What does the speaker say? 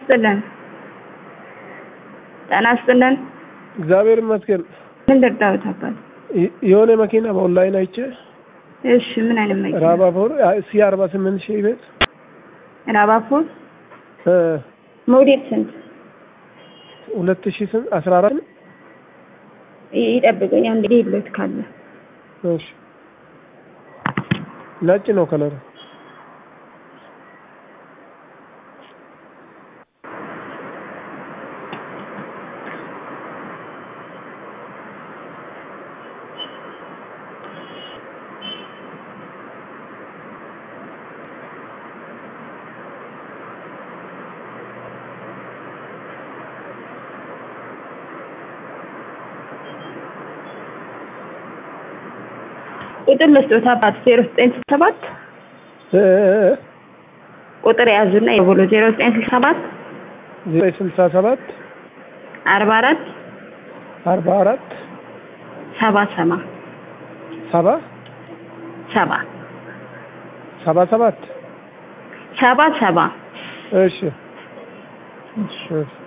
ይስጥልን። ጤና ይስጥልን። እግዚአብሔር ይመስገን። ምን ልርዳዎት አባት? የ- የሆነ መኪና በኦንላይን አይቼ እሺ፣ ምን አይነት መኪና? ራባፎር ሲ አርባ ስምንት ሺህ ቤት ራባፎር እ ሞዴል ስንት? ሁለት ሺህ ስንት አስራ አራት ይ- ይጠብቁኝ አንድ ሌሎት ካለ እሺ ነጭ ነው ከለሩ ቁጥር ልስጦት አባት ዜሮ ዘጠኝ ስልሳ ሰባት እ ቁጥር የያዙና የቦሎ ዜሮ ዘጠኝ ስልሳ ሰባት ዘጠኝ ስልሳ ሰባት አርባ አራት አርባ አራት ሰባ ሰባ ሰባ ሰባ ሰባ ሰባት ሰባ ሰባ እሺ እሺ